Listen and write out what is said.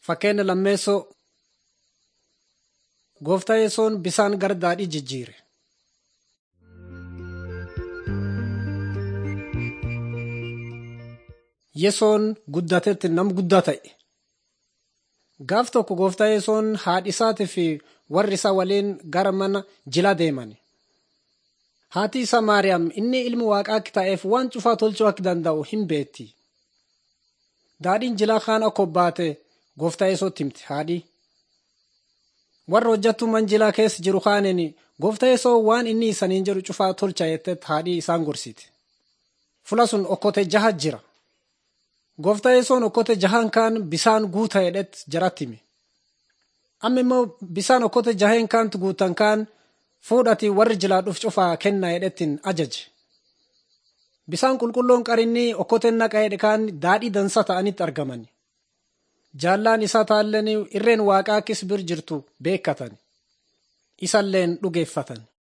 Fakkeenya lammeessoo gooftaa yesoon bisaan gara daadhii jijjiire. Yesoon guddatetti nam guddaa ta'e. Gaaf tokko gooftaa yesoon haadhi isaatii fi warri isaa waliin gara mana jilaa deeman. Haati isaa Maariyaam inni ilmi waaqaa akka ta'eef waan cufaa tolchuu akka danda'u hin beekti. Daadhiin jilaa kaan akka obbaate gooftaa yesootti himte haadhi. Warra hojjattuu manjilaa keessa jiru kaaniin gooftaa yesoo waan inni isaniin jedhu cufaa tolcha jettee haadhi isaan gorsite. Fula sun okkote jaha jira. Gooftaa yesoon okkote jahaan kaan bisaan guuta jedhetti jaratti hime. Amma immoo bisaan okkote jaheen kaantu guutan kaan fuudhati warri jilaadhuuf cufaa kennaa jedhettiin ajaje. Bisaan qulqulloon qarinni okkoteen naqa jedhe kaan daadhii dansa ta'anitti argaman. Jaallaan isaa taalleen irreen waaqaa akkis bir jirtu beekkatan. Isalleen dhugeeffatan.